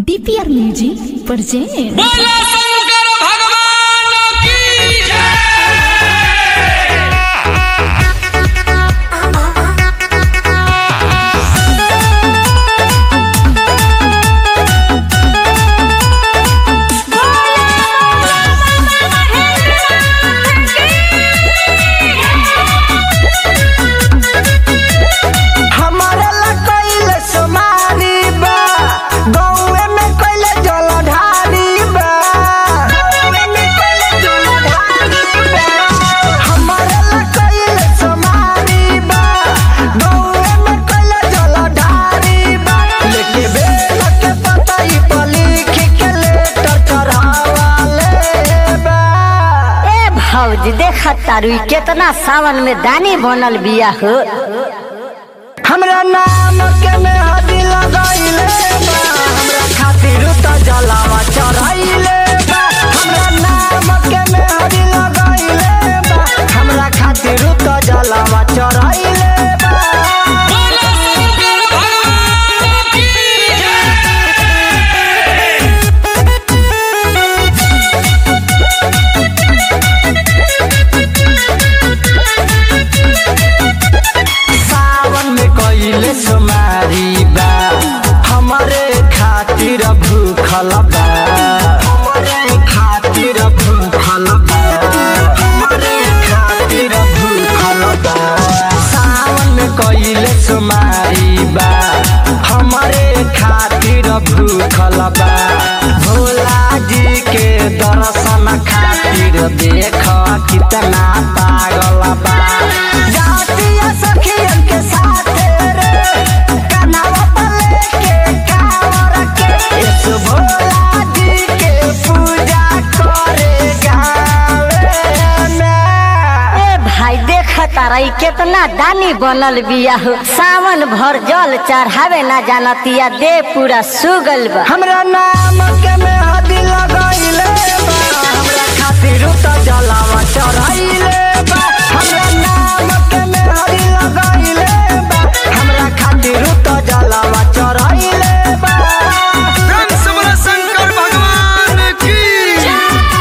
DPR music present बोला शंकर भगवान की जय हमारे ला कइले सोमारी बा गौए में कइले जलधारी बा गौए में कइले जलधारी बा हमारे ला कइले सोमारी बा गौए में कइले जलधारी बा लेके बेल के पतई पर लिख के लेटर चढ़ावाले बा ए भौजी देख तारू केतना सावन में दानी बनल बिया हो हमरा नाम के में हदी लगाइले बा हमरा खातिर त जलावा चढ़ाइले बा हमरा नाम के में हदी लगाइले बा हमरा खातिर त जलावा चढ़ाइले बा बोला शंकर भगवान की जय सावन में कइले सुमारी बा हमरे खातिर भूखल बा हमरे खातिर भूखल बा हमरे खातिर भूखल बा सावन में कइले सुमारी बा हमरे खातिर भूखल बा भोला जी के दर्शन खातिर देख कितना पागल बा जातिया सखियन के साथ रे कनावा पर लेके कावर के इस भोला जी के पूजा करे गावे में ए भाई देख तारा ई केतना दानी बनल बिया हो सावन भर जल चढ़ावे ना जानतिया दे पूरा सुगल बा हमरा नाम के में हदी लगाइले बा हमरा खातिर त जलावा चढ़ाइले बा हमरा नाम के में हदी लगाइले बा हमरा खातिर त जलावा चढ़ाइले बा रंग सबला शंकर भगवान की जय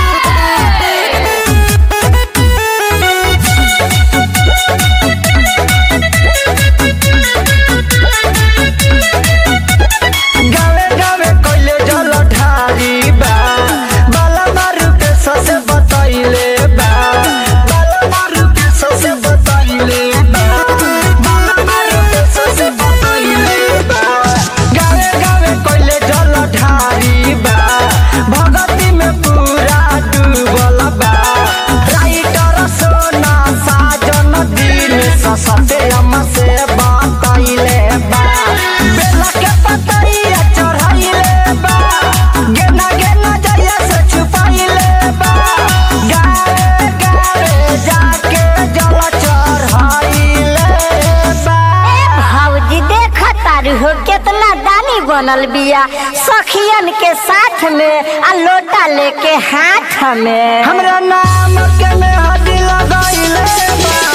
गावे गावे कइले जल ढारी बा बाला मारू के ससे बतइले बा बाला मारू के ससे बतइले बा बाला मारू के ससे बतइले बा गावे गावे कइले जल ढारी बा भगती में पूरा डूबल बा राइटर सोना साजन दिन ससते हम से बतइले बा बेला के पतइया चढ़ाइले बा गेना गेना जइया से छुपाइले बा गावे गावे जाके जल चढ़ाइले बा भौजी देख तारू हो केतना दानी बनल बिया सखियन के साथ में आ लोटा लेके हाथ में हमरा नाम के में हदी लगाइले बा